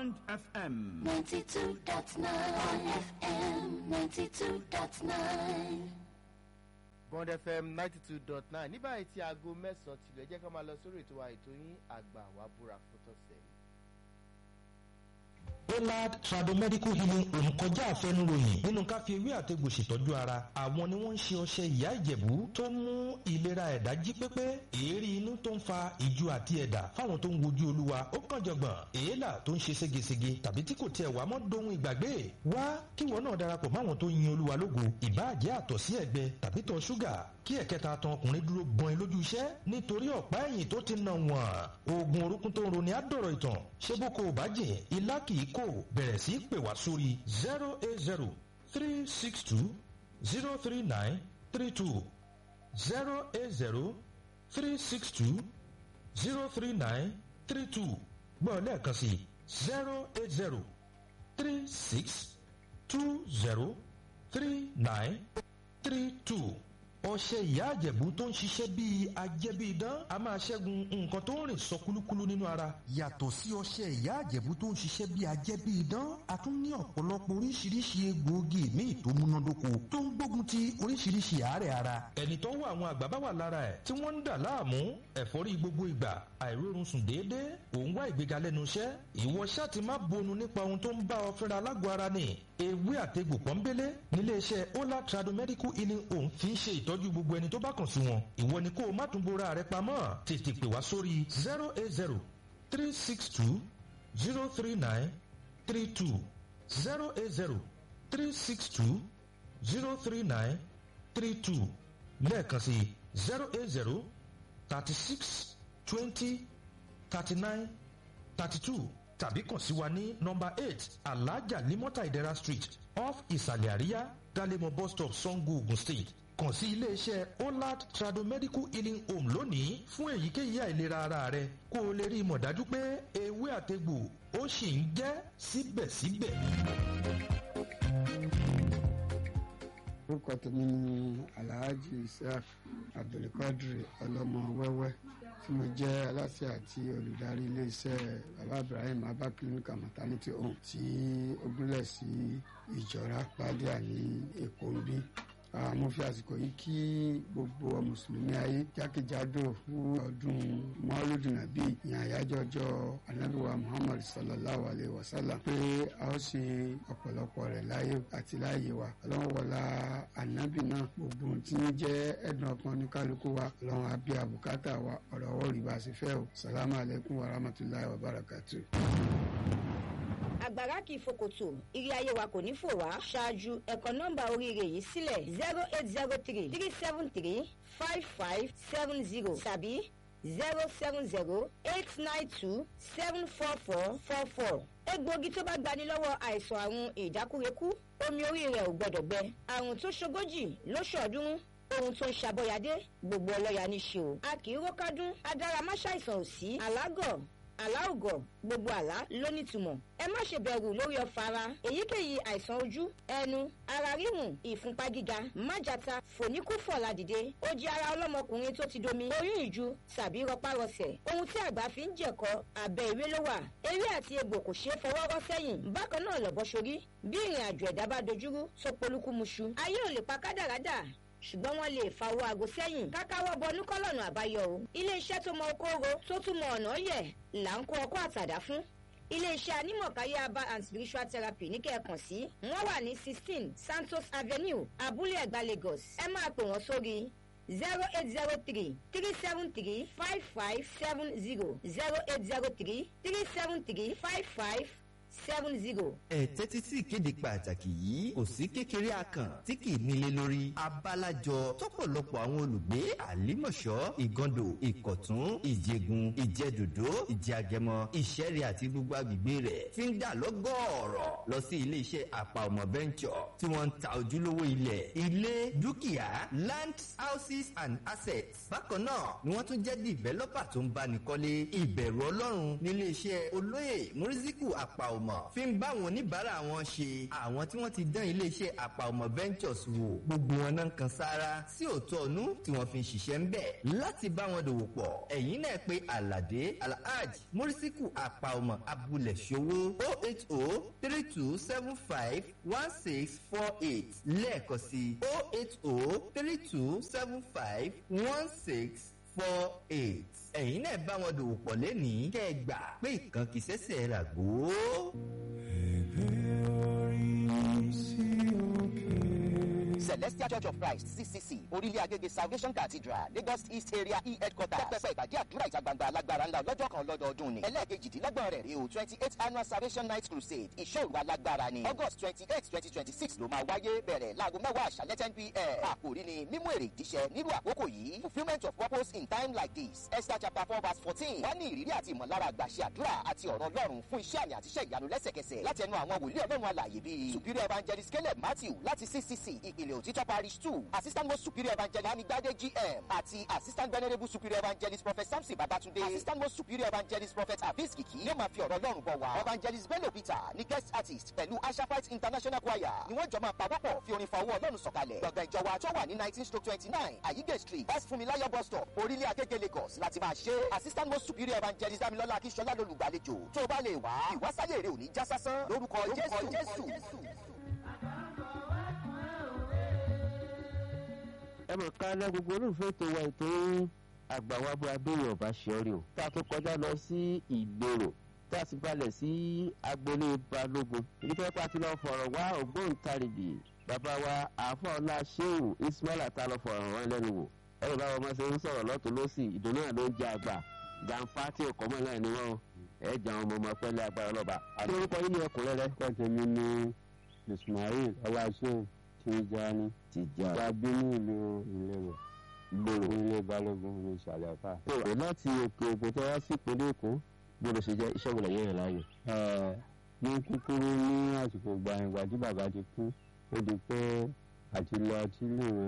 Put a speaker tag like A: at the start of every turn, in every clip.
A: Bond FM.
B: 92.9 FM, 92.9.
C: bond fm ninety two dot nine ní báyìí tí aago mẹ́sàn-án tìlẹ̀ jẹ́ ká máa lọ sórí ètò wa ètò yín àgbà wà búra fún tọ̀sẹ̀ yìí.
D: Pollard Tradomedical Healing Home kọjá àfẹnuròyìn nínú ká fi ewé àtegbò ṣètọ́jú ara. Àwọn ni wọ́n ń ṣe ọṣẹ ìyá ìjẹ̀bú tó ń mú ìlera ẹ̀dá jí pépé. Èérí inú tó ń fa ìju àti ẹ̀dà fáwọn tó ń wojú olúwa ó kàn jọ̀gbọ̀n. Èélà tó ń ṣe ségesège tàbí tí kò tiẹ̀ wá mọ́ dohun ìgbàgbé. Wá kíwọ náà darapọ̀ máwọn tó yin olúwa lógo. Ìbáàjẹ́ àtọ̀ sí ẹ̀gbẹ tàbí tọ̀ ṣúgà kí ẹ̀kẹta tan ọkùnrin dúró gbọ́n lójú iṣẹ́ nítorí ọ̀pá ẹ̀yìn tó ti nà wọ́n. Oògùn orúkún tó ń roni á dọ̀rọ̀ ìtàn. Ṣé boko ò bá jìn ilá kì í kò bẹ̀rẹ̀ sí í pè wá sórí zero eight zero three six two zero three nine three two zero eight zero three six two zero three nine three two gbọ́ lẹ́ẹ̀kan sí zero eight zero three six two zero three nine three two ọṣẹ ìyá àjẹ̀bú tó ń ṣiṣẹ́ bíi ajẹ́bíidán a máa ṣẹ́gun nǹkan tó ń rìn sọ kúlúkúlú nínú ara. yàtọ̀ sí ọṣẹ ìyá àjẹ̀bú tó ń ṣiṣẹ́ bíi ajẹ́bíidán a tún ní ọ̀pọ̀lọpọ̀ oríṣiríṣi egbòogi míì tó múnádóko tó ń gbógun ti oríṣiríṣi àárẹ̀ ara. ẹni tó wọ àwọn àgbà bá wà lára ẹ̀ tí wọ́n ń dà láàmú ẹ̀fọ́rí gbogbo ìgbà àìrórun sùn déédéé òun wá ìgbéga lẹ́nu iṣẹ́ ìwọ ṣáà ti má bonu nípa ohun tó ń bá ọ fẹ́ra alágọ̀ ara ni ewé àtegbò pọ́nbélé nílé iṣẹ́ ola tradomedical healing home fi ń ṣe ìtọ́jú gbogbo ẹni tó bá kàn sí wọn ìwọ ni kó o má tún bora rẹ pamọ́ tètè pè wá sórí zero eight zero three six two zero three nine three two zero eight zero three six two zero three nine three two lẹ́ẹ̀kan sí zero eight zero thirty six twenty thirty nine thirty two tàbí kàn sí wa ní nọmba eight alhaja limota idera street off ìsàlẹ̀ àríyá dalemo bus stop sango ogun state kàn sí iléeṣẹ́ olad tradomedical healing home lónìí fún èyíkéyìí àìlera ara rẹ kó o lè rí i mọ̀ dájú pé ewé àtegbò ó sì ń jẹ́ síbẹ̀síbẹ̀.
E: orúkọ tèmi ni alhaji isaac abdulkadir ọlọmọ wẹwẹ tí mo jẹ aláṣẹ àti olùdarí iléeṣẹ baba ibrahim abba clinical maternity home tí ó gúnlẹ̀ sí ìjọra pàdíà ní èkó ń bí mo fi àsìkò yìí kí gbogbo mùsùlùmí ayé jákèjádò fún ọdún mọ́lúdù nàbí ìyàn àyájọ́ ọjọ́ anábìwá muhammad sallallahu alayhi wa sallam pé a ó ṣe ọ̀pọ̀lọpọ̀ rẹ̀ láyé àti láàyè wa ọlọ́run wọlá ànábì náà gbogbo tí ń jẹ́ ẹ̀dùn ọkàn ní kálukú wa ọlọ́run àbí àbùkátà wa ọ̀rọ̀ ọwọ́ rí bá a ṣe fẹ́ o salamu alaykum wa rahmatulahi wa barakatu
F: àgbàrá kì í fòkòtò ìrì ayé wa kò ní fò wá ṣáájú ẹ̀kọ́ nọ́mbà oríire yìí sílẹ̀ zero eight zero three three seven three five five seven zero tàbí zero seven zero eight nine two seven four four four four egbòogi tó bá gbani lọ́wọ́ àìsàn àrùn ìdákúrekú omi orí rẹ̀ ò gbọ́dọ̀ gbẹ àrùn tó ṣogójì lóṣọ̀ọ́dúnrún ohun tó ń ṣàbọ̀yàdé gbogbo ọlọ́yà ní ṣe o a kì í rókádún adáramáṣàìsàn ò sí alágọ̀ aláògọ̀ gbogbo àlá ló nítumọ̀ ẹ má ṣe bẹ̀rù lórí ọ̀fà ara èyíkéyìí àìsàn ojú ẹnu ara ríhùn ìfúnpá gíga májàta fòníkúfọ̀ ládìde ó jẹ́ ara ọlọ́mọkùnrin tó ti domi oyún ìju tàbí rọpárọsẹ̀ ohun tí àgbà fi ń jẹ̀kọ́ abẹ́ ìwé ló wà ewé àti egbò kò ṣeé fọwọ́ rọ́ sẹ́yìn bákan náà lọ́bọ̀ sórí bí ìrìn àjò ẹ̀dá bá dojúrú tó polúkúmuṣu ayé ò lè pa kádàrádà ṣùgbọ́n wọ́n lè fa owó aago sẹ́yìn kákáwọ́ bọnú kọ́lọ́nù àbáyọ o iléeṣẹ́ tó mọ okóoro tó tún mọ ọ̀nà yẹ̀ là ń kó ọkọ́ àtàdá fún iléeṣẹ́ anímọ̀káyé aba and spiritual therapy ní kẹ́ẹ̀kan sí wọ́n wà ní sixteen santos avenue abúlé ẹ̀gbá lagos ẹ máa pè wọ́n sórí zero eight zero three three seven three five five seven zero zero eight zero three three seven three five five seven zero.
G: ẹ tẹ́tí sí ìkéde pàtàkì yìí kò sí kékeré akàn tí kì í nílé lórí abálájọ tọ̀pọ̀lọpọ̀ àwọn olùgbé àlímọ̀ṣọ́ ìgàndò ìkọ̀tún ìjẹgun ìjẹdòdó ìjẹagẹmọ ìṣẹ́rẹ́ àti gbogbo agbègbè rẹ̀ ti ń dà lọ́gọ́ọ̀rọ̀ lọ sí iléeṣẹ́ àpà ọmọ bẹ́ńkọ̀ tí wọ́n ń ta ojúlówó ilẹ̀ ilé dúkìá land houses and assets bákan náà ni wọ́n tún jẹ́ developer tó ń báni kọ́lé ìbẹ̀rù ọlọ́run níléeṣẹ́ olóyè muriziku àpà ọmọ ọmọ fi ń bá àwọn oníbàárà wọn ṣe àwọn tí wọ́n ti dán iléeṣẹ́ àpà ọmọ ventures wò gbogbo wọn náà kan sára sí òótọ́ ọ̀nú tí wọ́n fi ń ṣiṣẹ́ ń bẹ̀ láti bá wọn dòwò pọ̀ ẹ̀yin náà pé alade alhaj murisiku àpà ọmọ abúlé ṣòwò o eight o three two seven five one six four eight lẹ́ẹ̀kan sí o eight o three two seven five one six four eight ẹ̀yin náà bá wọn dòwò pọ̀ lẹ́nìí kẹ́ ẹ gbà pé ìkan kì í ṣẹ̀ṣẹ̀ rà gbó.
A: celestial church of christ ccc orílẹ̀ agége salvation cathedral lagos east area e headquarter pẹpẹ ìpàdé àdúrà ìta gbangba alágbára ńlá lọ́jọ́ kan lọ́dọọdún ni ẹlẹ́ẹ̀kejìdínlọ́gbọ̀n rẹ̀ rí o twenty eight annual salvation night crusade ìṣòro alágbára ni august twenty eight twenty twenty six ló máa wáyé bẹ̀rẹ̀ láago mẹ́wàá àṣálẹ́ ten pm àkòrí ni mímú èrè ìdíṣẹ́ nírú àkókò yìí fulfilment of purpose in time like this esther chapter four verse fourteen wọ́n ní ìrírí àti ìmọ̀lára àgbàṣe àdúrà àti ọ̀rọ̀ ọlọ́run fún iṣẹ́ àmì àtiṣẹ́ ìyanu lẹ́sẹ̀kẹsẹ̀ láti ẹnu àwọn wòlíì ọlọ́run alàyè bíi superior evangelist caleb matthew láti ccc ìpìlẹ̀ òtítọ́ parish two assistant most superior evangelist amigbade gm àti assistant venerable superior evangelist prophet samson babatunde assistant most superior evangelist prophet abis kiki yóò máa fi ọ̀rọ̀ ọlọ́run bọ̀ wá evangelist bello peter ní guest artist pẹ̀lú ashafite international choir ni wọ́n jọ máa pawọ́pọ̀ fi orin fa owó ọlọ́run sọ̀kalẹ̀ gbọ̀ngàn ìjọba tó wà ní nineteen stroke twenty nine ayige street west funmilayo bus stop orílẹ̀ agége lagos láti máa ṣe assistant most superior evangelist damilola akíṣọlá lolùgbàlejò tó o bá lè wá ìwásáyé rẹ ò ní já sásán lórúkọ jésù.
H: ẹ mọ̀ ká lẹ́ gbogbo olùfẹ́ ètò wa ètò àgbàwábọ̀ abéyẹ̀ ọ̀bá ṣọ́rí o tá a tó kọjá lọ sí ìgbèrò tá a sì balẹ̀ sí agboolé balógun ibi tí wọ́n pa ti lọ fọ̀rọ̀ wá ògbóǹtarìgì bàbá wa àfọ̀ọ́lá sheu ismaila tá a lọ fọ̀rọ̀ wọn lẹ́nu wò ẹ̀rọ báwo máa ṣe ń sọ̀rọ̀ lọ́tún lọ́sì ìdùnnú náà ló ń jẹ àgbà jàǹfà tí ò kọ́mọ́ náà ni wọ́n ẹ̀ jà àwọn ọmọ ọmọ pẹ́lẹ́ agbára lọ́ba. kí orúkọ yín ní ẹkùnrin rẹ.
E: kọ́tẹ́ mi ní ismail ọláṣẹ́ tìjàni
H: tìjà
E: tàbí ní ìlú ìlérò
H: gbòòrò.
E: ilé balógun ní ìsàlẹ̀ àfà.
H: tó o láti òkè ògùn tó wá sí ìpínlẹ̀ èkó gbọ́dọ̀ ṣe jẹ́ iṣẹ́ wọlé yẹn yẹn láàyò.
E: Ẹ, ní kúkúrú ní àsìkò ìgbà ìgbà tí bàbá ti kú ó di pé àti lọ àti léèwé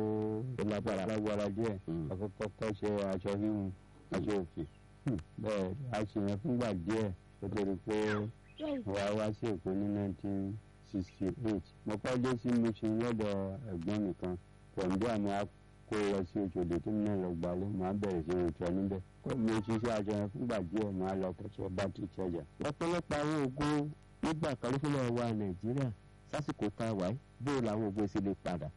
E: ó lágbára lágbára díẹ̀
H: Mm.
E: àkọ́kọ́ kọ́ ṣe aṣọ híhun aṣọ òfì bẹ́ẹ̀ a ṣe yẹn fúngbà díẹ̀ ó tó di pé wà á wá sí èkó ní nineteen sixty eight mo kọ́ dé sí mission lọ́dọ̀ ẹ̀gbọ́n mi kan pọ̀nbí àmọ́ a kó lọ sí òṣòdì tó náà lọ gbalẹ̀ máa bẹ̀rẹ̀ sí ìrìnsọ níbẹ̀ kó mi ṣiṣẹ́ aṣọ yẹn fúngbà díẹ̀ máa lọ kẹ́sọ́ bá ti ṣẹjà.
H: ọ̀pọ̀lọpọ̀ àwọn ogun nígbà kan ló fẹ́lẹ̀ wà nàìjíríà sásìkò tá a wà yìí bóyá làwọn ogun sì lè padà.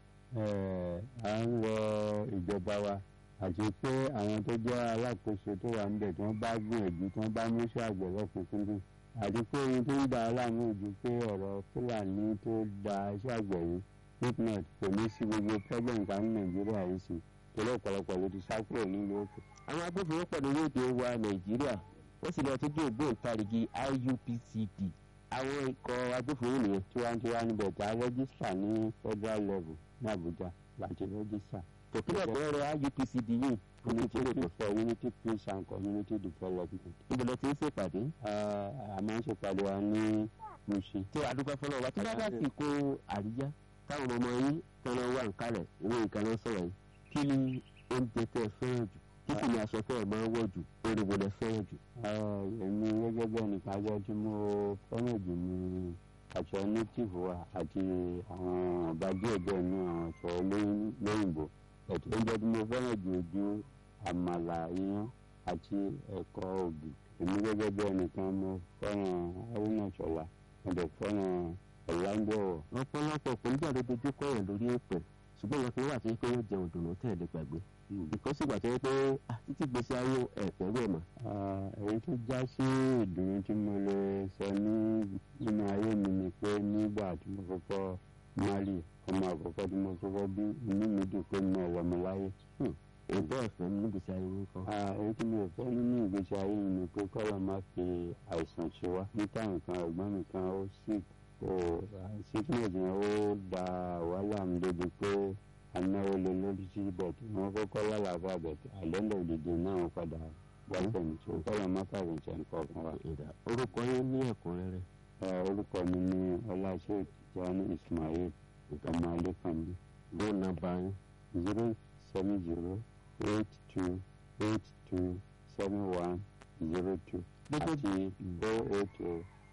E: Ẹ̀, à ń rọ ìjọba wa àti pé àwọn tó jẹ́ alákòóso tó wà níbẹ̀ tí wọ́n bá gbìyànjú tí wọ́n bá mú sí àgbẹ̀ lọ́kùnkúndùn àti pé ohun tó ń da aláàmú ojú pé ọ̀rọ̀ fúlàní tó da iṣẹ́ àgbẹ̀ yìí fitnet kò ní sí gbogbo problem kan ní nàìjíríà yìí sí torí ọ̀pọ̀lọpọ̀ ló ti sá kúrò nílùú òkè.
H: àwọn agbófinró pẹ̀lú orílẹ̀-èdè wa nàìjíríà wọ́n sì lọ tó dé ògbóǹtarìgì IUPCD àwọn ikọ̀ agbófinró nìyẹn
E: tiwantiwa níbẹ̀ tá a rẹ́gísítà ní federal level ní àbújá láti rẹ́gísítà.
H: tòkílẹ̀ bẹ̀rẹ̀ IUPCD yìí
E: unity for unity peace and community development.
H: ìbẹ̀lẹ̀ tí ń ṣèpàdé
E: Ẹ̀, a máa ń ṣèpàdé wa ní Mushin.
H: tí adúgbò fọlọ́ wa tí bá bá sì kó àríyá táwọn ọmọ yín tọ́nà wà ń kalẹ̀ ìwé ìkànnì sọ̀rọ̀ yìí kí ni oúnjẹ tẹ́ ẹ fẹ́ràn jù kí sì ni aṣọ tẹ́ ẹ máa ń wọ̀ jù orin wo lẹ fẹ́ràn jù.
E: Ẹ̀, èmi gẹ́gẹ́ bí ẹnìkan ajọ́ tí mo fẹ́ràn jù ní aṣọ native wa àti àwọn ọ̀gá díẹ̀ díẹ̀ ní àwọn aṣọ olóyin- lóyìnbó ẹ̀tọ́ oúnjẹ tí mo fẹ́ràn jù ojú àmàlà iyán àti ẹ̀kọ́ ògì èmi gẹ́gẹ́ bí ẹnìkan mo fẹ́ràn haruna ṣọlá mo dẹ̀ fẹ́ràn ọ̀làǹdẹ̀wọ̀
H: ọ̀pọ̀lọpọ̀ kò nígbà tó dojú kọ́ yẹn lórí èpè ṣùgbọ́n ìyẹn fi wà tí pé yóò jẹ òdùnnú tẹ̀lé gbàgbé ìkọ́sí ìgbà tó yẹ pé ah, títí gbèsè ayé ẹ̀fẹ́ rẹ̀ mọ́
E: Ah, èyí tó já sí ìdùnnú tí mo lè sọ ní nínú ayé mi ni pé nígbà tí mo kọ́kọ́ mali ọmọ àkọ́kọ́ tí mo kọ́kọ́ bí inú mi dùn pé mo wà mí láyé.
H: èdè ẹ̀fẹ́ ní gbèsè ayé wọn kan.
E: Ah, èyí tí mo fẹ́ nínú ìgbésí ayé mi ni pé kọ́lọ̀ má fi àìsàn ṣe wá ní táwọn kan ẹ̀gbọ́n mi kan ó sì kó sickness yẹn ó da wàhálà mi débi pé anáwó lè lórí sí bẹ̀tì wọ́n kọ́kọ́ lálàáfà bẹ̀tì àlẹ́lẹ̀ òdìdí náà wọ́n padà wá pẹ̀lú tó kọ́lọ̀ má fàrẹ̀ ṣe nǹkan kan wá.
H: ìdá orúkọ yín ní ẹ̀kúnrẹ́rẹ́
E: Ẹ, orúkọ mi ní ọláṣẹ́ jani ismail ọmọ alẹ́kànbí
H: ló ná bá yín
E: zero seven zero eight two eight two seven one zero two
H: Gbogbo-
E: àti oh eight oh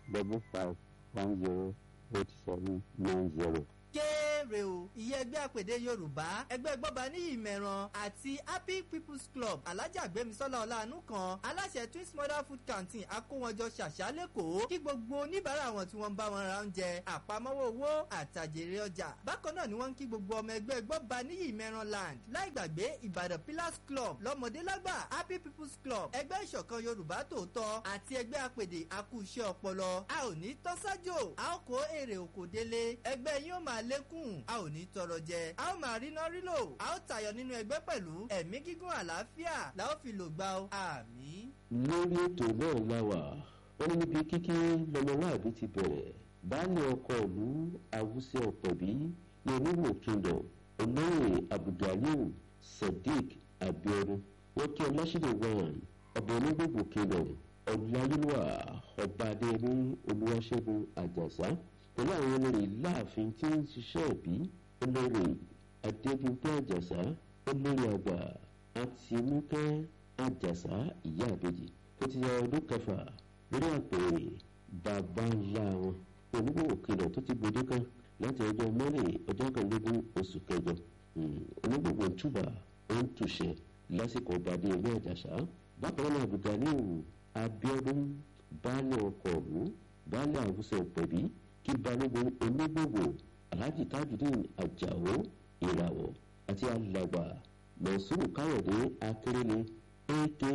H: double five one zero eight seven nine zero.
G: kéré o ìyẹn ẹgbẹ́ àpèdè yorùbá ẹgbẹ́ gbọ́ba ní ìmẹ̀ràn àti happy people's club alájà gbẹ̀mísọ́lá ọ̀làánú kan aláṣẹ twins mother food canteen akówọjọ ṣàṣà lẹ́kọ̀ọ́ kí gbogbo oníbàárà wọn tí wọ́n ń bá wọn ra oúnjẹ àpamọ́wọ́ owó àtàjèrè ọjà bákan náà ni wọ́n ń kí gbogbo ọmọ ẹgbẹ́ gbọ́ba ní ìmẹ̀ràn land láì gbàgbé ìbàdàn pillars club lọ́mọdé lágbà happy people's club ẹgbẹ́ ìṣọ̀kan yorùbá tòótọ́ àti ẹgbẹ́ àpèdè akúṣẹ́ ọpọlọ a ò ní tọ́sájò a ó kó èrè òkò délé ẹgbẹ́ yín ó máa lékún a ò ní tọrọ jẹ a ó máa rí náà rí lò a ó tayọ nínú ẹgbẹ́ pẹ̀lú ẹ̀mí gígùn àlàáfíà la ó fi lò gbà ó àmì.
H: lórí ètò náà láwà wọn níbi kíkí lọmọláàbí ti bẹ̀rẹ̀ baálé ọkọ ìlú awúsẹ ọ̀pẹ̀bí ní oníwò kingdom olóyè abdulganiu sadiq abiodun wọn kí ọlásìlè wọn ọba onígbògbò kingdom ọdúnláyélúwà ọba adéyẹmí olúwaṣẹ́gun àjàsá pẹ̀lú àwọn olórí láàfin tí ń ṣiṣẹ́ ìbí olórí adébímpé àjàsá olórí àgbà àtinúkẹ́ àjàsá ìyá àbèjì tó ti ya ọdún kẹfà lórí àpèrè bàbá ńlá wọn onígbòwò kìlọ̀ tó ti gbòde kan láti ọjọ́ mọ́lẹ̀ ọjọ́ kẹẹ̀ẹ́dógún oṣù kẹjọ onígbòwò túbà ó ń túṣẹ lásìkò ọbàdé ìlú àjàsá bákan náà abdulganiu abiodun baálé ọkọ̀ ọ̀hún baálé àwùsọ̀ pẹ̀bí kí balógun onígbòwò alhaji tajudeen ajáò ìràwọ̀ àti alàgbà mọ̀sùrù káyọ̀dé akérèlé aka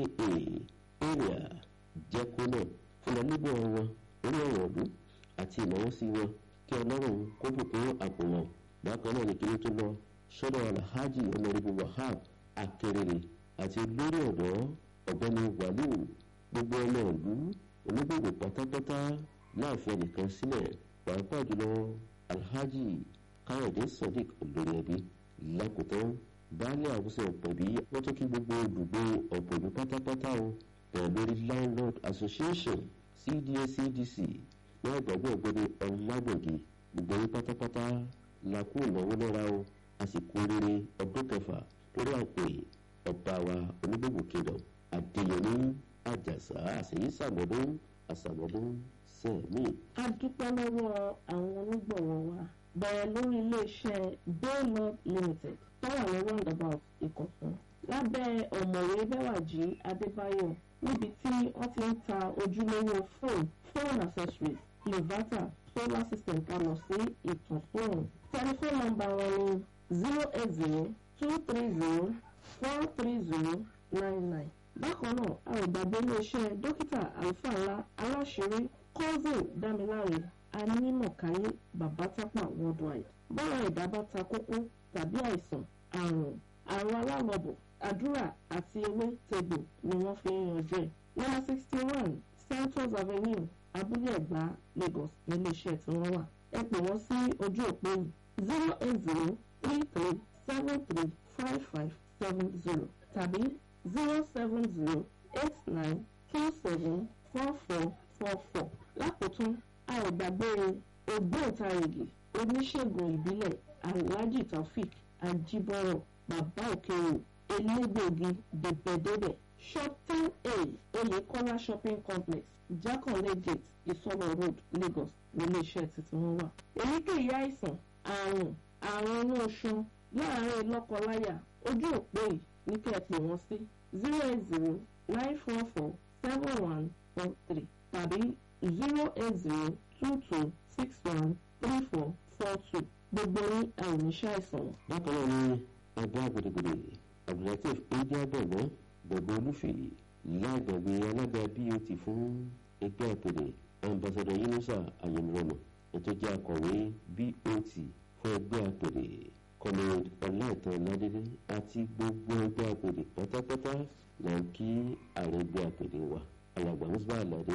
H: area jẹ́kúnà fúnra nígbà wọn orí ọ̀rọ̀ ọ̀dún àti ìnáwó sí wọn kí ọlọ́run kó bùkún àpò wọn bákan náà ní kí ló tó lọ sọ́dọ̀ alhaji ọmọrìbù wahab akérèlé àti olórí ọ̀dọ́ ọ̀gbẹ́ni wàlíù gbogbo ọmọ ìlú onígbòwò pátápátá láàfin ẹnìkan sílẹ̀ pàápàá jùlọ alhaji káyọ̀dé sadiq olórí ẹbí lákòótán baálé àwùjọ ọ̀pẹ̀bí wọ́n tún kí gbogbo olùgbé ọ̀pẹ̀bí pátápátá o bẹ̀rẹ̀ lórí landlord association cda cdc náà gbàgbé ọ̀gbẹ́ni ọ̀làgbọ̀gì gbogbo yín pátápátá la kú ìnáwó lọ́ra o a sì kú rere ọdún kẹfà lórí àpè ọba wa onígbògbò kingdom adéyẹmí àjàsá àṣeyí sàmọ́dún àsàmọ́dún sẹ́ẹ̀mí.
I: a dúpẹ́ lọ́wọ́ àwọn onígbọ̀wọ́ wa bẹ̀rẹ̀ lórí iléeṣẹ́ baylord limited tó wà ní roundabout ìkọ̀tún lábẹ́ ọ̀mọ̀wé bẹ́wàjì adébáyọ̀ níbi tí wọ́n ti ń ta ojúlówó fóònù phone accessories inverter solar system kalọ̀ sí ìtànsóòrùn tẹlifóònù nọ́mbà wọn ní zero eight zero two three zero four three zero nine nine bákan náà a ò gbàgbé iléeṣẹ́ dókítà àlùfáà ńlá aláṣẹrí cousin dámiláre anímọ̀káyé babatápà worldwide bọ́lá ẹ̀dá bá ta kókó tàbí àìsàn àrùn àrùn alálọ́bọ̀ àdúrà àti ewé tegbò ni wọ́n fi ń yanjú ẹ̀. nọ́mbà sixty one santos avenue abúlé ẹ̀gbá lagos níléeṣẹ́ tí wọ́n wà. ẹ pè wọ́n sí ojú òpó yìí zero eight zero three three seven three five five seven zero tàbí zero seven zero eight nine two seven four four four four. lákòótún a ò gbàgbé ògbóǹtarìgì oníṣègùn ìbílẹ̀ alhaji taofik ajibọrọ bàbá òkèèrè elégbòogi dèbèdèbè shop ten a oyèkọ́lá shopping complex jákànlé gate ìsọlọ road lagos níléeṣẹ́ títí wọn wà. èyíkéyìí àìsàn àrùn àrùn inú oṣù láàárín lọ́kọláya ojú òpó yìí ní kẹ́ ẹ pè wọ́n sí zero eight zero nine four four seven one four three tàbí zero eight zero two two six one three four four two gbogbo ní àìníṣẹ́ àìsàn.
H: bákan náà ni ẹgbẹ́ gbèdégbèdé abdulateef indiabẹ̀mọ́ gbogbo olúfèé lágbàgbé alága bot fún ẹgbẹ́ àpèdè ambassadọ yunusa ayélujára ètò jẹ́ akọ̀wé bot fún ẹgbẹ́ àpèdè comrade ọláìtàn ládélé àti gbogbo ẹgbẹ́ àpèdè pátápátá là ń kí ààrẹ ẹgbẹ́ àpèdè wa alàgbà musba alade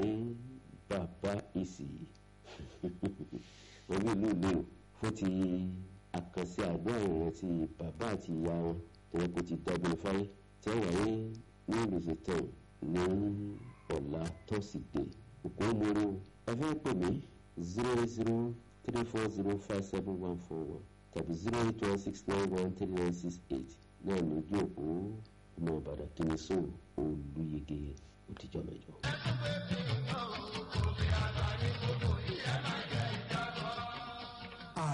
H: bàbá ìsì wọ́n ní ìlú ìlú fún ti àkànṣe àdúrà ìrántí bàbá àti ìyá wọn tẹ̀lé kò ti dábìlì fáyé tí wọ́n wáyé ní ìrìnsè tán ní ọ̀la tọ́sídẹ̀ẹ́ òkú mórí o ẹ fẹ́ pè mí zero eight zero three four zero five seven one four one tàbí zero eight one six nine one three nine six eight náà lójú òpó ọmọ ìbàdàn kìíní sóò olùyege òtijọ́ mẹ́jọ.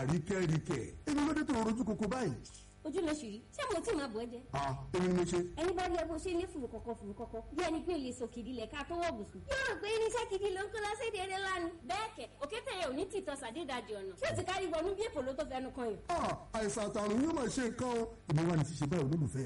J: àríkẹ́ríkẹ́ èmi ló dé tó rojú koko báyìí.
K: ojú ló ṣì rí ṣé mo tí máa bọ̀ ẹ́ jẹ.
J: ah èmi ni mo ṣe.
K: ẹni bá rí ẹ bó ṣe ní fùrù kọ̀kọ̀ fùrù kọ̀kọ̀ bí ẹni pé lè sọ kìdí lẹ̀ ká tó wọ̀ bùsùn. yóò rò pé irinṣẹ́ kìdí ló ń kó lọ sí èdè eré ńlá ni. bẹ́ẹ̀ kẹ̀ òkété yẹn ò ní tìtọ́ sàdédàjì ọ̀nà tí ó ti kárí wọnú bí èpò ló tó fẹnu kan yìí.
J: ah àìsàn àtàrùn yóò máa ṣe nǹkan o èmi wà ní ti ṣe báyìí olólùfẹ́